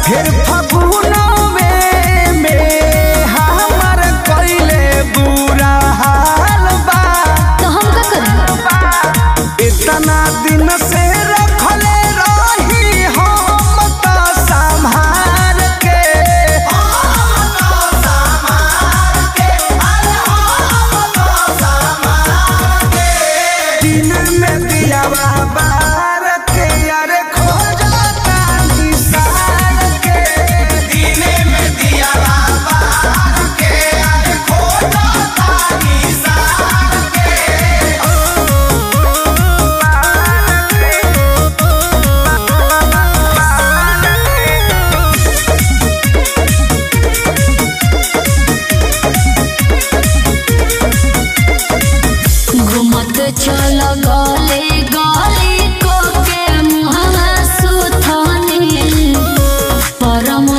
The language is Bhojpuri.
फिर फगुनवे में हमर कइले बुरा हाल बा तो हम का करी इतना दिन से रखले रही हम त संभाल के दिन में दियावा बार के अरे खोजता निसार के दिन में दियावा बार के अरे खोजता निसार घुमत चल गले गले को के मुहवा सुथनी परम